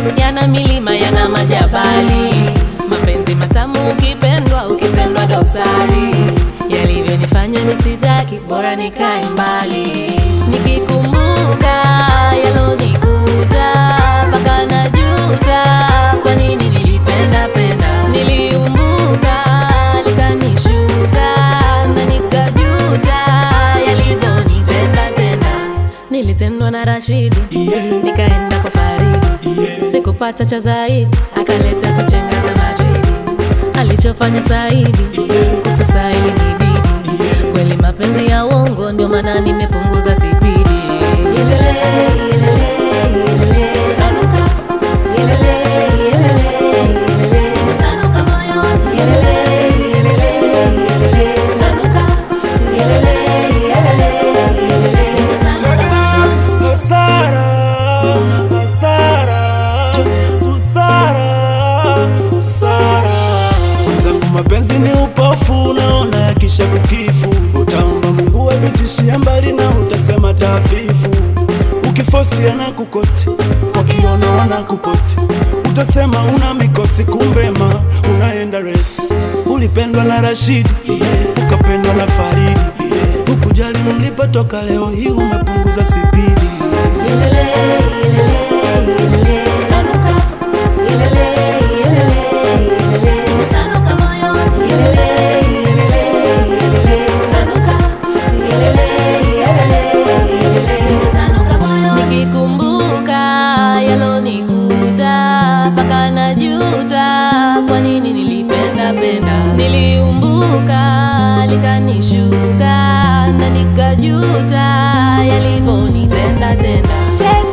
yana milima yana majabali mapenzi matamu ukipendwa ukitendwa dosari yalivyonifanya misitaki bora nikae mbali nikikumbuka yalonikuta mpaka najuta kwa nini nilipenda penda niliumbuka likanishuka na nikajuta yalivyonitenda tenda nilitendwa na Rashidi Yeah. nikaenda kwa Faridi Yeah. sikupata cha zaidi akaleta tuchenga za Madridi alichofanya Saidi kuhusu Saili nibidi kweli mapenzi ya uongo ndio maana nimepunguza sipidi Ilele, ilele, ilele. Sanuka. Ilele, ilele, ilele. Sanuka moyo wangu. Ilele, ilele, ilele. Sanuka. Ilele, ilele, ilele. Sanuka moyo wangu. Hasara, hasara, hasara, hasara. Mwenzangu, mapenzi ni upofu, unaona yakisha kukifu. Utaomba Mungu abitishie mbali na utasema tafifu. Ukifosi anakukosti, wakiona wanakuposti, utasema una mikosi, kumbe ma unaenda resi. Ulipendwa na Rashidi, ukapendwa na Faridi, ukujali mlipotoka, leo hii umepunguza sipidi. Ilele, ilele, ilele. Sanuka. Ilele, ilele, ilele. Sanuka moyo wangu. Ilele, ilele, ilele. Sanuka. Ilele, ilele, ilele. Sanuka moyo wangu. Nikikumbuka yalonikuta mpaka najuta kwa nini nilipenda penda niliumbuka likanishuka na nikajuta yalivyonitenda tenda Check